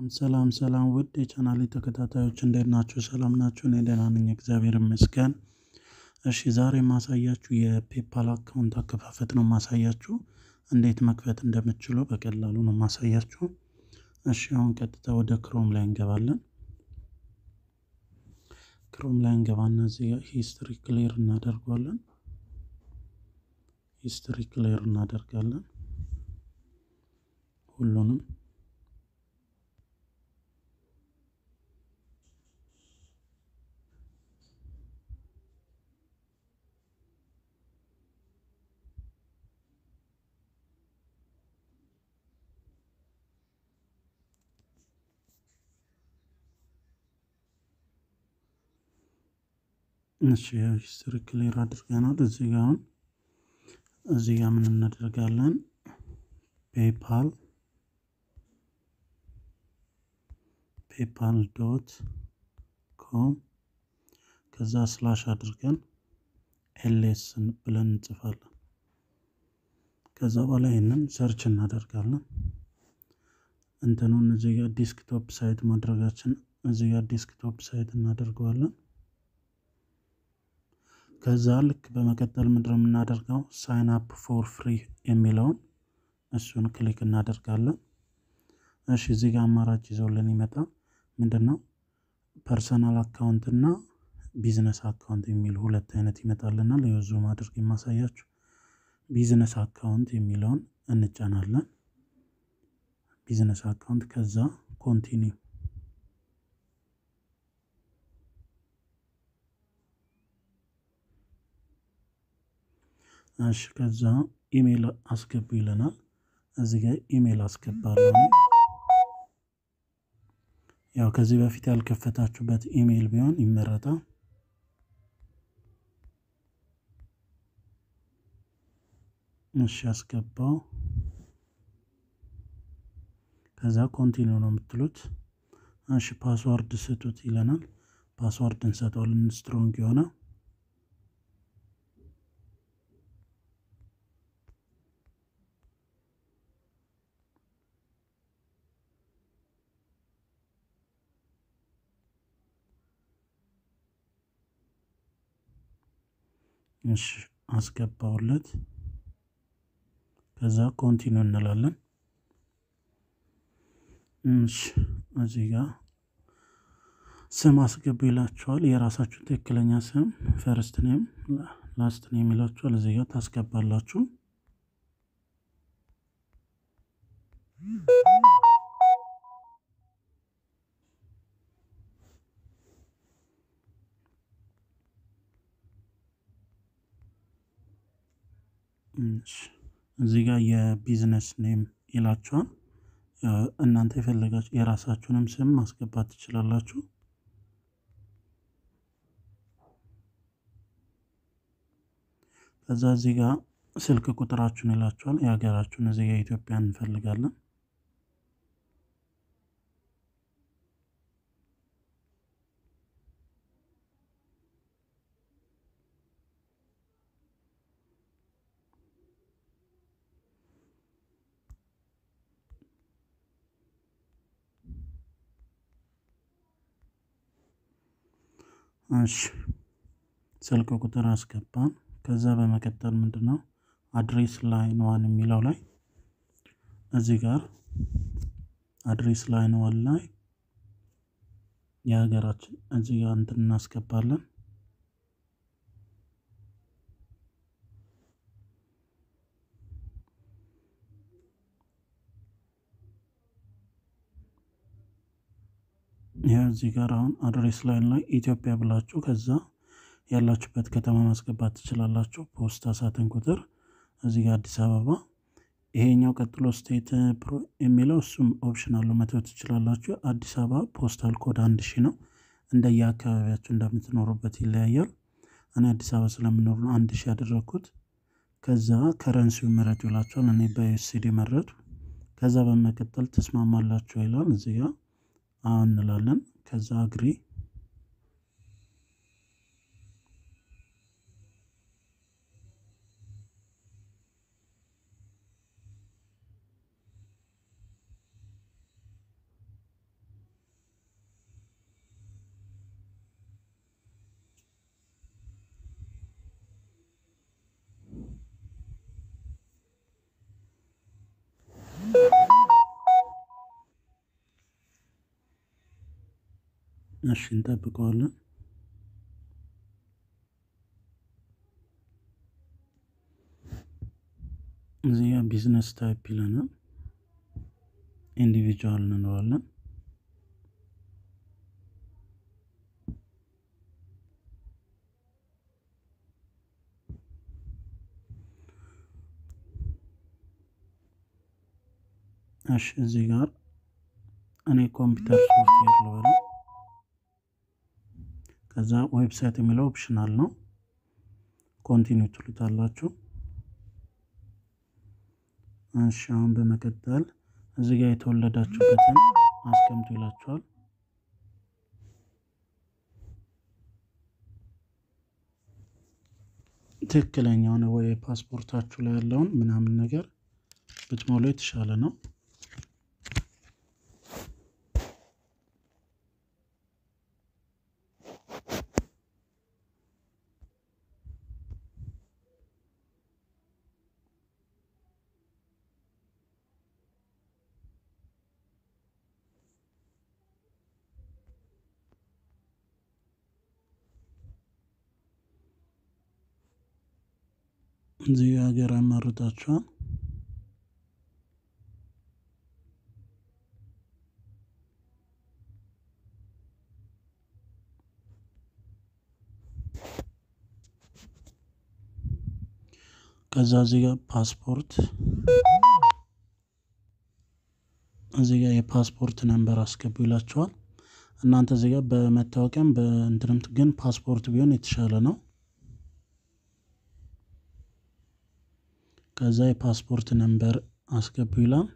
ሰላም ሰላም ውድ የቻናሌ ተከታታዮች እንዴት ናችሁ? ሰላም ናችሁ? እኔ ደህና ነኝ፣ እግዚአብሔር ይመስገን። እሺ ዛሬ የማሳያችሁ የፔፓል አካውንት አከፋፈት ነው የማሳያችሁ። እንዴት መክፈት እንደምትችሉ በቀላሉ ነው የማሳያችሁ። እሺ አሁን ቀጥታ ወደ ክሮም ላይ እንገባለን። ክሮም ላይ እንገባና እዚህ ሂስትሪ ክሊር እናደርገዋለን። ሂስትሪ ክሊር እናደርጋለን ሁሉንም እሺ ሂስትሪ ክሊር አድርገናል። እዚህ ጋ አሁን እዚህ ጋ ምን እናደርጋለን? ፔፓል ፔፓል ዶት ኮም ከዛ ስላሽ አድርገን ኤልኤስ ብለን እንጽፋለን። ከዛ በኋላ ይህንን ሰርች እናደርጋለን። እንትኑን እዚህ ጋር ዲስክቶፕ ሳይት ማድረጋችን እዚህ ጋር ዲስክቶፕ ሳይት እናደርገዋለን። ከዛ ልክ በመቀጠል ምንድነው የምናደርገው ሳይን አፕ ፎር ፍሪ የሚለውን እሱን ክሊክ እናደርጋለን። እሺ እዚህ ጋር አማራጭ ይዘውልን ይመጣ ምንድን ነው ፐርሰናል አካውንት እና ቢዝነስ አካውንት የሚል ሁለት አይነት ይመጣልናል። የዙም አድርግ የማሳያችሁ ቢዝነስ አካውንት የሚለውን እንጫናለን። ቢዝነስ አካውንት ከዛ ኮንቲኒው እሺ ከዛ ኢሜይል አስገቡ ይለናል። እዚህ ጋር ኢሜይል አስገባለሁ። ያው ከዚህ በፊት ያልከፈታችሁበት ኢሜይል ቢሆን ይመረጣል። እሺ አስገባው። ከዛ ኮንቲኒው ነው የምትሉት። እሺ ፓስዋርድ ስጡት ይለናል። ፓስዋርድ እንሰጠዋለን ስትሮንግ የሆነ እሺ አስገባውለት። ከዛ ኮንቲኒው እንላለን። እሺ እዚህ ጋር ስም አስገቡ ይላችኋል። የራሳችሁን ትክክለኛ ስም ፈርስት ኔም ላስት ኔም ይላችኋል። እዚህ ጋር ታስገባላችሁ። እዚህ ጋር የቢዝነስ ኔም ይላችኋል። እናንተ የፈለጋችሁ የራሳችሁንም ስም ማስገባት ትችላላችሁ። ከዛ እዚህ ጋር ስልክ ቁጥራችሁን ይላችኋል። የሀገራችሁን እዚህ ጋር ኢትዮጵያ እንፈልጋለን። እሺ ስልክ ቁጥር አስገባን። ከዛ በመቀጠል ምንድነው አድሬስ ላይን ዋን የሚለው ላይ እዚህ ጋር አድሬስ ላይን ዋን ላይ የሀገራችን እዚህ ጋር እንትን እናስገባለን። ይህ እዚህ ጋር አሁን አድሬስ ላይን ላይ ኢትዮጵያ ብላችሁ ከዛ ያላችሁበት ከተማ ማስገባት ትችላላችሁ። ፖስታ ሳጥን ቁጥር እዚህ ጋር አዲስ አበባ። ይሄኛው ቀጥሎ ስቴት የሚለው እሱም ኦፕሽናል መተው ትችላላችሁ። አዲስ አበባ ፖስታል ኮድ አንድ ሺ ነው። እንደየ አካባቢያችሁ እንደምትኖሩበት ይለያያል። እኔ አዲስ አበባ ስለምኖር ነው አንድ ሺ ያደረግኩት። ከዛ ከረንሲው ምረጡ ይላችኋል። እኔ በዩኤስዲ መረጡ። ከዛ በመቀጠል ትስማማላችሁ ይላል እዚህ ጋር አሁን እንላለን። ከዛ አግሪ እሺ እንጠብቀዋለን። እዚህ ጋ ቢዝነስ ታይፕ ይለናል። ኢንዲቪጁዋል እንለዋለን። እሺ እዚህ ጋር እኔ ኮምፒውተር ሶፍትዌር ልበል። ከዛ ዌብሳይት የሚለው ኦፕሽናል ነው። ኮንቲኒው ትሉታላችሁ። እሺ አሁን በመቀጠል እዚህ ጋር የተወለዳችሁበትን አስቀምጡ ይላችኋል። ትክክለኛውን ወይ ፓስፖርታችሁ ላይ ያለውን ምናምን ነገር ብትሞሉ የተሻለ ነው። እዚህ ሀገር ያመርጣችኋል። ከዛ እዚህ ጋር ፓስፖርት እዚህ ጋር የፓስፖርት ነንበር አስገቡ ይላችኋል። እናንተ እዚህ ጋር በመታወቂያም በእንትንም ግን ፓስፖርት ቢሆን የተሻለ ነው። ከዛ የፓስፖርት ነንበር አስገቡ ይላል።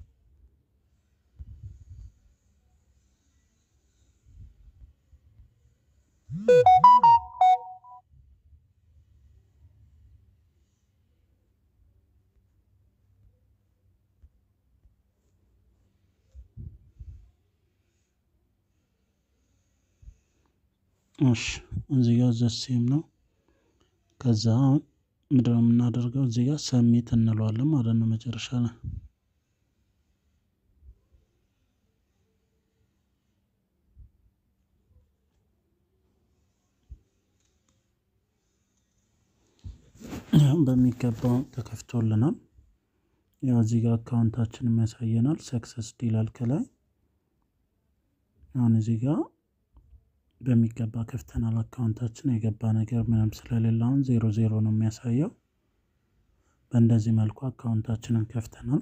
እሺ እዚህ ጋር ዘሴም ነው። ከዛ ምንድን ነው የምናደርገው? እዚህ ጋር ሰሚት እንለዋለን ማለት ነው መጨረሻ ላይ በሚገባው ተከፍቶልናል። ያው እዚህ ጋር አካውንታችንም ያሳየናል። ሰክሰስ ይላል ከላይ። አሁን እዚህ ጋር በሚገባ ከፍተናል አካውንታችን። የገባ ነገር ምንም ስለሌለ አሁን ዜሮ ዜሮ ነው የሚያሳየው። በእንደዚህ መልኩ አካውንታችንን ከፍተናል።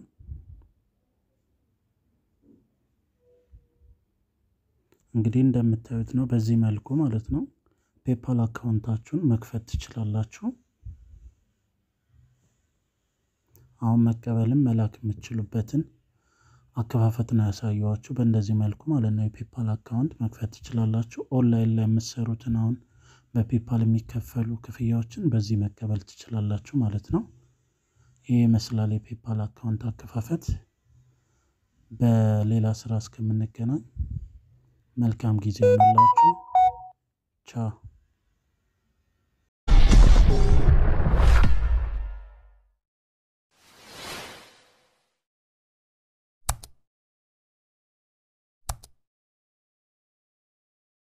እንግዲህ እንደምታዩት ነው በዚህ መልኩ ማለት ነው ፔፓል አካውንታችሁን መክፈት ትችላላችሁ። አሁን መቀበልም መላክ የምትችሉበትን አከፋፈት ነው ያሳየኋችሁ። በእንደዚህ መልኩ ማለት ነው የፔፓል አካውንት መክፈት ትችላላችሁ። ኦንላይን ላይ የምትሰሩትን አሁን በፔፓል የሚከፈሉ ክፍያዎችን በዚህ መቀበል ትችላላችሁ ማለት ነው። ይህ ይመስላል የፔፓል አካውንት አከፋፈት። በሌላ ስራ እስከምንገናኝ መልካም ጊዜ ይሆንላችሁ። ቻው